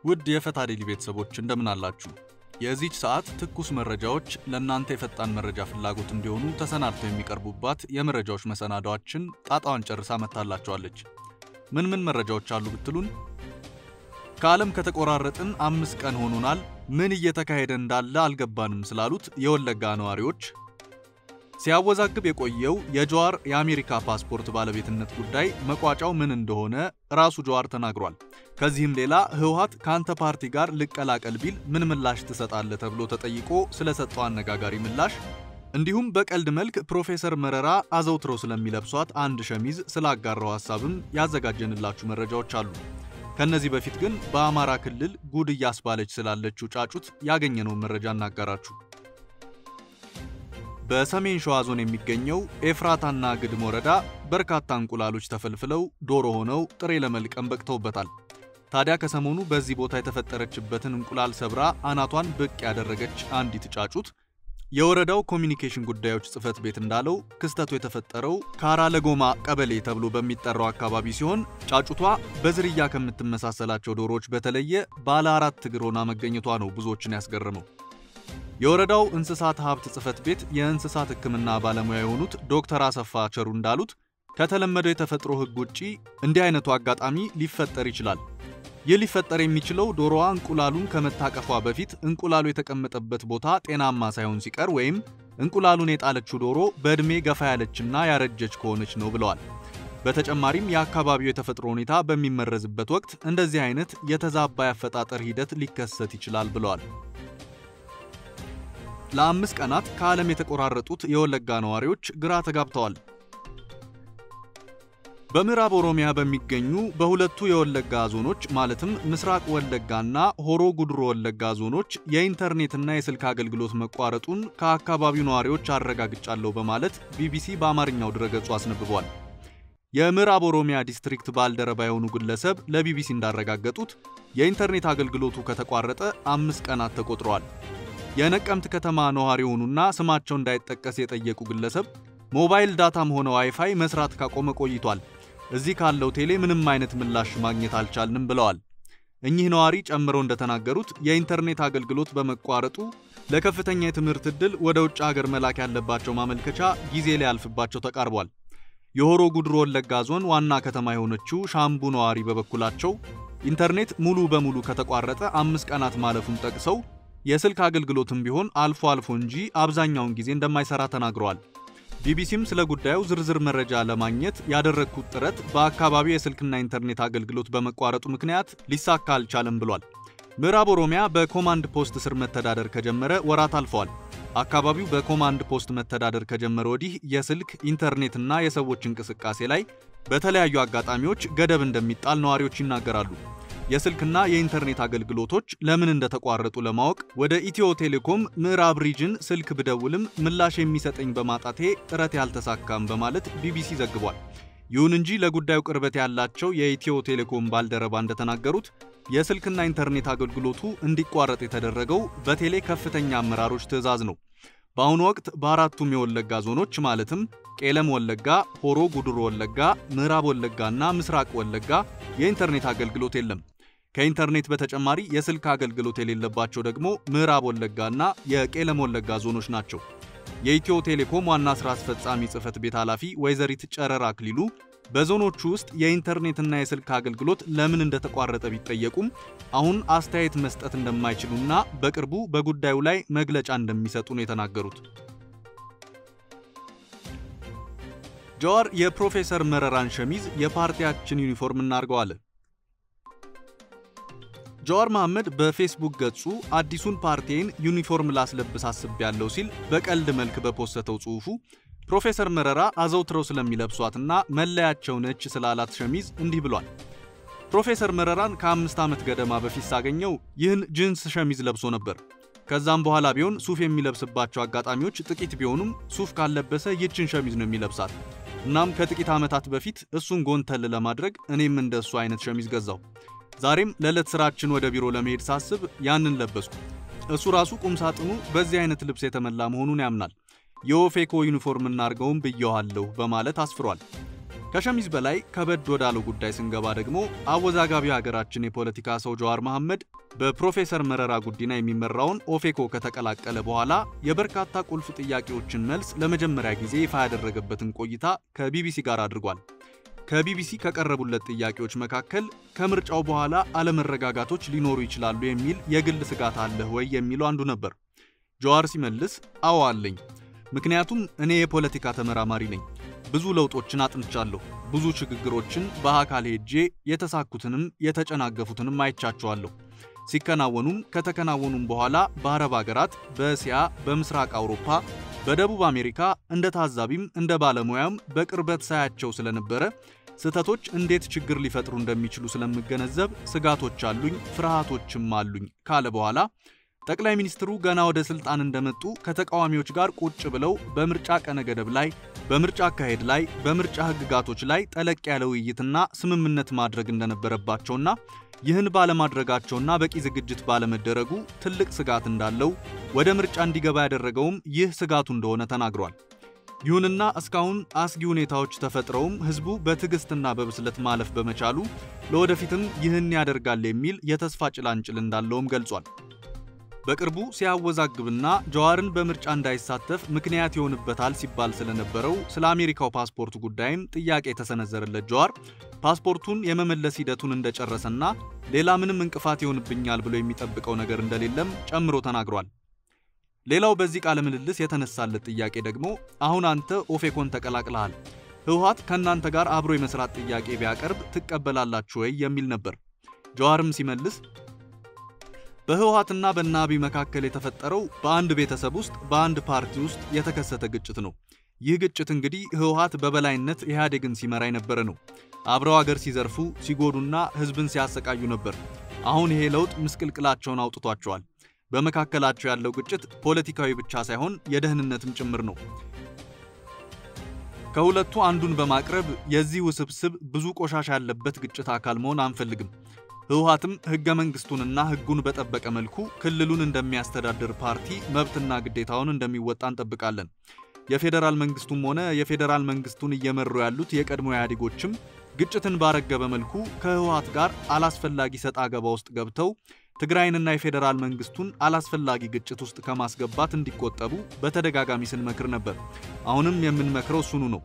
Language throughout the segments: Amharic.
ውድ የፈታ ዴሊ ቤተሰቦች እንደምን አላችሁ? የዚች ሰዓት ትኩስ መረጃዎች ለእናንተ የፈጣን መረጃ ፍላጎት እንዲሆኑ ተሰናድተው የሚቀርቡባት የመረጃዎች መሰናዳዋችን ጣጣዋን ጨርሳ መጥታላችኋለች። ምን ምን መረጃዎች አሉ ብትሉን፣ ከዓለም ከተቆራረጥን አምስት ቀን ሆኖናል፣ ምን እየተካሄደ እንዳለ አልገባንም ስላሉት የወለጋ ነዋሪዎች፣ ሲያወዛግብ የቆየው የጀዋር የአሜሪካ ፓስፖርት ባለቤትነት ጉዳይ መቋጫው ምን እንደሆነ ራሱ ጀዋር ተናግሯል። ከዚህም ሌላ ህወሓት ከአንተ ፓርቲ ጋር ልቀላቀል ቢል ምን ምላሽ ትሰጣለህ ተብሎ ተጠይቆ ስለሰጠው አነጋጋሪ ምላሽ እንዲሁም በቀልድ መልክ ፕሮፌሰር መረራ አዘውትረው ስለሚለብሷት አንድ ሸሚዝ ስላጋራው ሐሳብም ያዘጋጀንላችሁ መረጃዎች አሉ። ከነዚህ በፊት ግን በአማራ ክልል ጉድ እያስባለች ስላለችው ጫጩት ያገኘነውን መረጃ እናጋራችሁ። በሰሜን ሸዋ ዞን የሚገኘው ኤፍራታና ግድም ወረዳ በርካታ እንቁላሎች ተፈልፍለው ዶሮ ሆነው ጥሬ ለመልቀም በቅተውበታል። ታዲያ ከሰሞኑ በዚህ ቦታ የተፈጠረችበትን እንቁላል ሰብራ አናቷን ብቅ ያደረገች አንዲት ጫጩት የወረዳው ኮሚኒኬሽን ጉዳዮች ጽሕፈት ቤት እንዳለው ክስተቱ የተፈጠረው ካራ ለጎማ ቀበሌ ተብሎ በሚጠራው አካባቢ ሲሆን ጫጩቷ በዝርያ ከምትመሳሰላቸው ዶሮዎች በተለየ ባለ አራት እግር ሆና መገኘቷ ነው ብዙዎችን ያስገረመው። የወረዳው እንስሳት ሀብት ጽሕፈት ቤት የእንስሳት ሕክምና ባለሙያ የሆኑት ዶክተር አሰፋ ቸሩ እንዳሉት ከተለመደው የተፈጥሮ ሕግ ውጪ እንዲህ አይነቱ አጋጣሚ ሊፈጠር ይችላል። ይህ ሊፈጠር የሚችለው ዶሮዋ እንቁላሉን ከመታቀፏ በፊት እንቁላሉ የተቀመጠበት ቦታ ጤናማ ሳይሆን ሲቀር ወይም እንቁላሉን የጣለችው ዶሮ በዕድሜ ገፋ ያለችና ያረጀች ከሆነች ነው ብለዋል። በተጨማሪም የአካባቢው የተፈጥሮ ሁኔታ በሚመረዝበት ወቅት እንደዚህ አይነት የተዛባ ያፈጣጠር ሂደት ሊከሰት ይችላል ብለዋል። ለአምስት ቀናት ከዓለም የተቆራረጡት የወለጋ ነዋሪዎች ግራ ተጋብተዋል። በምዕራብ ኦሮሚያ በሚገኙ በሁለቱ የወለጋ ዞኖች ማለትም ምስራቅ ወለጋና ሆሮ ጉድሮ ወለጋ ዞኖች የኢንተርኔትና የስልክ አገልግሎት መቋረጡን ከአካባቢው ነዋሪዎች አረጋግጫለሁ በማለት ቢቢሲ በአማርኛው ድረገጹ አስነብቧል። የምዕራብ ኦሮሚያ ዲስትሪክት ባልደረባ የሆኑ ግለሰብ ለቢቢሲ እንዳረጋገጡት የኢንተርኔት አገልግሎቱ ከተቋረጠ አምስት ቀናት ተቆጥረዋል። የነቀምት ከተማ ነዋሪ የሆኑና ስማቸው እንዳይጠቀስ የጠየቁ ግለሰብ ሞባይል ዳታም ሆነ ዋይፋይ መስራት ካቆመ ቆይቷል። እዚህ ካለው ቴሌ ምንም አይነት ምላሽ ማግኘት አልቻልንም ብለዋል። እኚህ ነዋሪ ጨምረው እንደተናገሩት የኢንተርኔት አገልግሎት በመቋረጡ ለከፍተኛ የትምህርት ዕድል ወደ ውጭ ሀገር መላክ ያለባቸው ማመልከቻ ጊዜ ሊያልፍባቸው ተቃርቧል። የሆሮ ጉድሮ ወለጋ ዞን ዋና ከተማ የሆነችው ሻምቡ ነዋሪ በበኩላቸው ኢንተርኔት ሙሉ በሙሉ ከተቋረጠ አምስት ቀናት ማለፉን ጠቅሰው የስልክ አገልግሎትም ቢሆን አልፎ አልፎ እንጂ አብዛኛውን ጊዜ እንደማይሰራ ተናግረዋል። ቢቢሲም ስለ ጉዳዩ ዝርዝር መረጃ ለማግኘት ያደረግኩት ጥረት በአካባቢው የስልክና ኢንተርኔት አገልግሎት በመቋረጡ ምክንያት ሊሳካ አልቻለም ብሏል። ምዕራብ ኦሮሚያ በኮማንድ ፖስት ስር መተዳደር ከጀመረ ወራት አልፈዋል። አካባቢው በኮማንድ ፖስት መተዳደር ከጀመረ ወዲህ የስልክ ኢንተርኔትና የሰዎች እንቅስቃሴ ላይ በተለያዩ አጋጣሚዎች ገደብ እንደሚጣል ነዋሪዎች ይናገራሉ። የስልክና የኢንተርኔት አገልግሎቶች ለምን እንደተቋረጡ ለማወቅ ወደ ኢትዮ ቴሌኮም ምዕራብ ሪጅን ስልክ ብደውልም ምላሽ የሚሰጠኝ በማጣቴ ጥረት ያልተሳካም በማለት ቢቢሲ ዘግቧል። ይሁን እንጂ ለጉዳዩ ቅርበት ያላቸው የኢትዮ ቴሌኮም ባልደረባ እንደተናገሩት የስልክና ኢንተርኔት አገልግሎቱ እንዲቋረጥ የተደረገው በቴሌ ከፍተኛ አመራሮች ትዕዛዝ ነው። በአሁኑ ወቅት በአራቱም የወለጋ ዞኖች ማለትም ቄለም ወለጋ፣ ሆሮ ጉድሩ ወለጋ፣ ምዕራብ ወለጋና ምስራቅ ወለጋ የኢንተርኔት አገልግሎት የለም። ከኢንተርኔት በተጨማሪ የስልክ አገልግሎት የሌለባቸው ደግሞ ምዕራብ ወለጋና የቄለም ወለጋ ዞኖች ናቸው። የኢትዮ ቴሌኮም ዋና ሥራ አስፈጻሚ ጽሕፈት ቤት ኃላፊ ወይዘሪት ጨረራ አክሊሉ በዞኖቹ ውስጥ የኢንተርኔትና የስልክ አገልግሎት ለምን እንደተቋረጠ ቢጠየቁም አሁን አስተያየት መስጠት እንደማይችሉና በቅርቡ በጉዳዩ ላይ መግለጫ እንደሚሰጡ ነው የተናገሩት። ጀዋር የፕሮፌሰር መረራን ሸሚዝ የፓርቲያችን ዩኒፎርም እናርገዋለን። ጀዋር መሐመድ በፌስቡክ ገጹ አዲሱን ፓርቲዬን ዩኒፎርም ላስለብስ አስቤያለሁ ሲል በቀልድ መልክ በፖስተተው ጽሑፉ ፕሮፌሰር መረራ አዘውትረው ስለሚለብሷትና መለያቸው ነች ስላላት ሸሚዝ እንዲህ ብሏል። ፕሮፌሰር መረራን ከአምስት ዓመት ገደማ በፊት ሳገኘው ይህን ጅንስ ሸሚዝ ለብሶ ነበር። ከዛም በኋላ ቢሆን ሱፍ የሚለብስባቸው አጋጣሚዎች ጥቂት ቢሆኑም ሱፍ ካለበሰ ይችን ሸሚዝ ነው የሚለብሳት። እናም ከጥቂት ዓመታት በፊት እሱን ጎንተል ለማድረግ እኔም እንደ እሱ አይነት ሸሚዝ ገዛው። ዛሬም ለዕለት ስራችን ወደ ቢሮ ለመሄድ ሳስብ ያንን ለበስኩ። እሱ ራሱ ቁም ሳጥኑ በዚህ አይነት ልብስ የተሞላ መሆኑን ያምናል። የኦፌኮ ዩኒፎርም እናርገውም ብየዋለሁ በማለት አስፍሯል። ከሸሚዝ በላይ ከበድ ወዳለው ጉዳይ ስንገባ ደግሞ አወዛጋቢው ሀገራችን የፖለቲካ ሰው ጀዋር መሐመድ በፕሮፌሰር መረራ ጉዲና የሚመራውን ኦፌኮ ከተቀላቀለ በኋላ የበርካታ ቁልፍ ጥያቄዎችን መልስ ለመጀመሪያ ጊዜ ይፋ ያደረገበትን ቆይታ ከቢቢሲ ጋር አድርጓል። ከቢቢሲ ከቀረቡለት ጥያቄዎች መካከል ከምርጫው በኋላ አለመረጋጋቶች ሊኖሩ ይችላሉ የሚል የግል ስጋት አለህ ወይ የሚለው አንዱ ነበር። ጀዋር ሲመልስ አዎ አለኝ። ምክንያቱም እኔ የፖለቲካ ተመራማሪ ነኝ። ብዙ ለውጦችን አጥንቻለሁ። ብዙ ሽግግሮችን በአካል ሄጄ የተሳኩትንም የተጨናገፉትንም አይቻቸዋለሁ። ሲከናወኑም ከተከናወኑም በኋላ በአረብ ሀገራት፣ በእስያ፣ በምስራቅ አውሮፓ፣ በደቡብ አሜሪካ እንደ ታዛቢም እንደ ባለሙያም በቅርበት ሳያቸው ስለነበረ ስህተቶች እንዴት ችግር ሊፈጥሩ እንደሚችሉ ስለምገነዘብ ስጋቶች አሉኝ፣ ፍርሃቶችም አሉኝ ካለ በኋላ ጠቅላይ ሚኒስትሩ ገና ወደ ስልጣን እንደመጡ ከተቃዋሚዎች ጋር ቁጭ ብለው በምርጫ ቀነ ገደብ ላይ፣ በምርጫ አካሄድ ላይ፣ በምርጫ ህግጋቶች ላይ ጠለቅ ያለ ውይይትና ስምምነት ማድረግ እንደነበረባቸውና ይህን ባለማድረጋቸውና በቂ ዝግጅት ባለመደረጉ ትልቅ ስጋት እንዳለው ወደ ምርጫ እንዲገባ ያደረገውም ይህ ስጋቱ እንደሆነ ተናግሯል። ይሁንና እስካሁን አስጊ ሁኔታዎች ተፈጥረውም ህዝቡ በትዕግስትና በብስለት ማለፍ በመቻሉ ለወደፊትም ይህን ያደርጋል የሚል የተስፋ ጭላንጭል እንዳለውም ገልጿል። በቅርቡ ሲያወዛግብና ጀዋርን በምርጫ እንዳይሳተፍ ምክንያት ይሆንበታል ሲባል ስለነበረው ስለ አሜሪካው ፓስፖርት ጉዳይም ጥያቄ የተሰነዘረለት ጀዋር ፓስፖርቱን የመመለስ ሂደቱን እንደጨረሰና ሌላ ምንም እንቅፋት ይሆንብኛል ብሎ የሚጠብቀው ነገር እንደሌለም ጨምሮ ተናግሯል። ሌላው በዚህ ቃለ ምልልስ የተነሳለት ጥያቄ ደግሞ አሁን አንተ ኦፌኮን ተቀላቅለሃል፣ ህወሓት ከእናንተ ጋር አብሮ የመስራት ጥያቄ ቢያቀርብ ትቀበላላችሁ ወይ የሚል ነበር። ጀዋርም ሲመልስ በህወሓትና በእነ አብይ መካከል የተፈጠረው በአንድ ቤተሰብ ውስጥ በአንድ ፓርቲ ውስጥ የተከሰተ ግጭት ነው። ይህ ግጭት እንግዲህ ህወሓት በበላይነት ኢህአዴግን ሲመራ የነበረ ነው። አብረው አገር ሲዘርፉ ሲጎዱና ህዝብን ሲያሰቃዩ ነበር። አሁን ይሄ ለውጥ ምስቅልቅላቸውን አውጥቷቸዋል። በመካከላቸው ያለው ግጭት ፖለቲካዊ ብቻ ሳይሆን የደህንነትም ጭምር ነው። ከሁለቱ አንዱን በማቅረብ የዚህ ውስብስብ ብዙ ቆሻሻ ያለበት ግጭት አካል መሆን አንፈልግም። ህወሓትም ህገ መንግስቱንና ህጉን በጠበቀ መልኩ ክልሉን እንደሚያስተዳድር ፓርቲ መብትና ግዴታውን እንደሚወጣ እንጠብቃለን። የፌዴራል መንግስቱም ሆነ የፌዴራል መንግስቱን እየመሩ ያሉት የቀድሞ ኢህአዴጎችም ግጭትን ባረገበ መልኩ ከህወሓት ጋር አላስፈላጊ ሰጣ ገባ ውስጥ ገብተው ትግራይንና የፌዴራል መንግስቱን አላስፈላጊ ግጭት ውስጥ ከማስገባት እንዲቆጠቡ በተደጋጋሚ ስንመክር ነበር። አሁንም የምንመክረው እሱኑ ነው።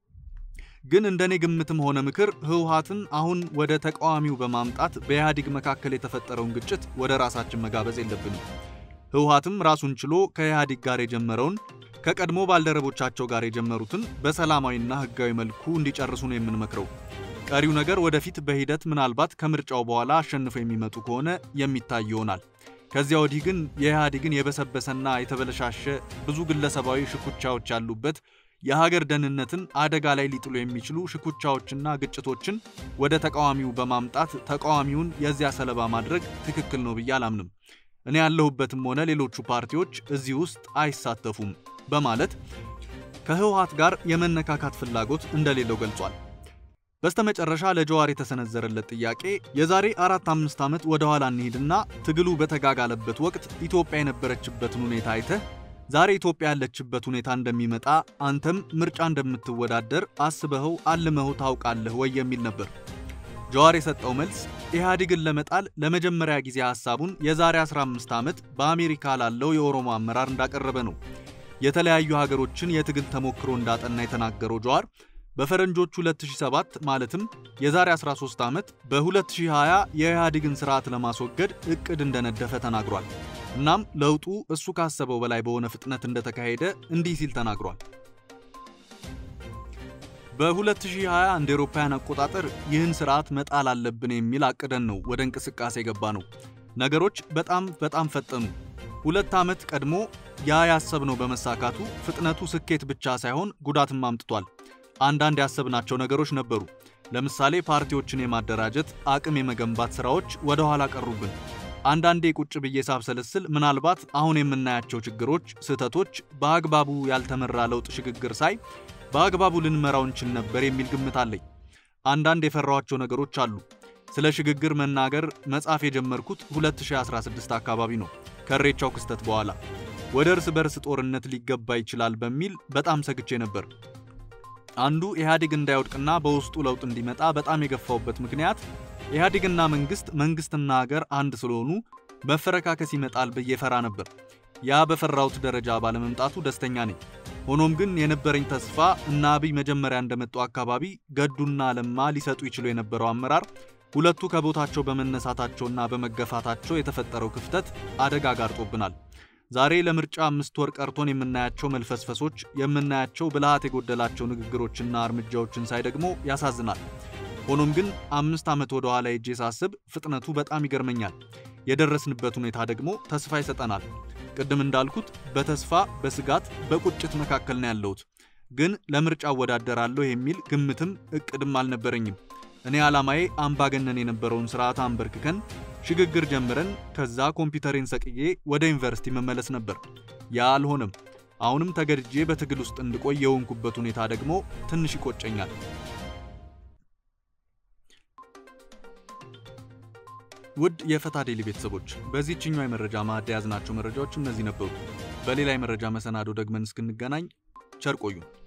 ግን እንደኔ ግምትም ሆነ ምክር ህወሓትን አሁን ወደ ተቃዋሚው በማምጣት በኢህአዴግ መካከል የተፈጠረውን ግጭት ወደ ራሳችን መጋበዝ የለብንም። ህወሓትም ራሱን ችሎ ከኢህአዴግ ጋር የጀመረውን ከቀድሞ ባልደረቦቻቸው ጋር የጀመሩትን በሰላማዊና ህጋዊ መልኩ እንዲጨርሱ ነው የምንመክረው። ቀሪው ነገር ወደፊት በሂደት ምናልባት ከምርጫው በኋላ አሸንፈው የሚመጡ ከሆነ የሚታይ ይሆናል። ከዚያ ወዲህ ግን የኢህአዴግን የበሰበሰና የተበለሻሸ ብዙ ግለሰባዊ ሽኩቻዎች ያሉበት የሀገር ደህንነትን አደጋ ላይ ሊጥሉ የሚችሉ ሽኩቻዎችና ግጭቶችን ወደ ተቃዋሚው በማምጣት ተቃዋሚውን የዚያ ሰለባ ማድረግ ትክክል ነው ብዬ አላምንም። እኔ ያለሁበትም ሆነ ሌሎቹ ፓርቲዎች እዚህ ውስጥ አይሳተፉም በማለት ከህወሓት ጋር የመነካካት ፍላጎት እንደሌለው ገልጿል። በስተመጨረሻ ለጀዋር የተሰነዘረለት ጥያቄ የዛሬ አራት አምስት ዓመት ወደ ኋላ እንሂድና ትግሉ በተጋጋለበት ወቅት ኢትዮጵያ የነበረችበትን ሁኔታ አይተህ ዛሬ ኢትዮጵያ ያለችበት ሁኔታ እንደሚመጣ አንተም ምርጫ እንደምትወዳደር አስበኸው አልመኸው ታውቃለህ ወይ የሚል ነበር። ጀዋር የሰጠው መልስ ኢህአዴግን ለመጣል ለመጀመሪያ ጊዜ ሐሳቡን የዛሬ 15 ዓመት በአሜሪካ ላለው የኦሮሞ አመራር እንዳቀረበ ነው። የተለያዩ ሀገሮችን የትግል ተሞክሮ እንዳጠና የተናገረው ጀዋር በፈረንጆቹ 2007 ማለትም የዛሬ 13 ዓመት በ2020 የኢህአዴግን ስርዓት ለማስወገድ እቅድ እንደነደፈ ተናግሯል። እናም ለውጡ እሱ ካሰበው በላይ በሆነ ፍጥነት እንደተካሄደ እንዲህ ሲል ተናግሯል። በ2020 እንደ አውሮፓውያን አቆጣጠር ይህን ስርዓት መጣል አለብን የሚል አቅደን ነው ወደ እንቅስቃሴ የገባ ነው። ነገሮች በጣም በጣም ፈጠኑ። ሁለት ዓመት ቀድሞ ያ ያሰብነው በመሳካቱ ፍጥነቱ ስኬት ብቻ ሳይሆን ጉዳትም አምጥቷል። አንዳንድ ያሰብናቸው ነገሮች ነበሩ። ለምሳሌ ፓርቲዎችን የማደራጀት አቅም የመገንባት ስራዎች ወደ ኋላ ቀሩብን። አንዳንዴ ቁጭ ብዬ ሳብሰለስል ምናልባት አሁን የምናያቸው ችግሮች፣ ስህተቶች በአግባቡ ያልተመራ ለውጥ ሽግግር ሳይ በአግባቡ ልንመራው እንችል ነበር የሚል ግምት አለኝ። አንዳንድ የፈራኋቸው ነገሮች አሉ። ስለ ሽግግር መናገር መጻፍ የጀመርኩት 2016 አካባቢ ነው፣ ከሬቻው ክስተት በኋላ ወደ እርስ በርስ ጦርነት ሊገባ ይችላል በሚል በጣም ሰግቼ ነበር። አንዱ ኢህአዴግ እንዳይወድቅና በውስጡ ለውጥ እንዲመጣ በጣም የገፋውበት ምክንያት ኢህአዴግና መንግስት መንግስትና ሀገር አንድ ስለሆኑ መፈረካከስ ይመጣል ብዬ ፈራ ነበር። ያ በፈራሁት ደረጃ ባለመምጣቱ ደስተኛ ነኝ። ሆኖም ግን የነበረኝ ተስፋ እና አብይ መጀመሪያ እንደመጡ አካባቢ ገዱና ለማ ሊሰጡ ይችሉ የነበረው አመራር ሁለቱ ከቦታቸው በመነሳታቸውና በመገፋታቸው የተፈጠረው ክፍተት አደጋ ጋርጦብናል። ዛሬ ለምርጫ አምስት ወር ቀርቶን የምናያቸው መልፈስፈሶች፣ የምናያቸው ብልሃት የጎደላቸው ንግግሮችና እርምጃዎችን ሳይ ደግሞ ያሳዝናል። ሆኖም ግን አምስት ዓመት ወደ ኋላ ሄጄ ሳስብ ፍጥነቱ በጣም ይገርመኛል። የደረስንበት ሁኔታ ደግሞ ተስፋ ይሰጠናል። ቅድም እንዳልኩት በተስፋ በስጋት በቁጭት መካከል ነው ያለሁት። ግን ለምርጫ እወዳደራለሁ የሚል ግምትም እቅድም አልነበረኝም። እኔ ዓላማዬ አምባገነን የነበረውን ስርዓት አንበርክከን ሽግግር ጀምረን ከዛ ኮምፒውተሬን ሰቅዬ ወደ ዩኒቨርሲቲ መመለስ ነበር። ያ አልሆነም። አሁንም ተገድጄ በትግል ውስጥ እንድቆይ የሆንኩበት ሁኔታ ደግሞ ትንሽ ይቆጨኛል። ውድ የፈታ ዴሊ ቤተሰቦች በዚህችኛው የመረጃ ማዕድ የያዝናቸው መረጃዎች እነዚህ ነበሩ። በሌላ የመረጃ መሰናዶ ደግመን እስክንገናኝ ቸር ቆዩን።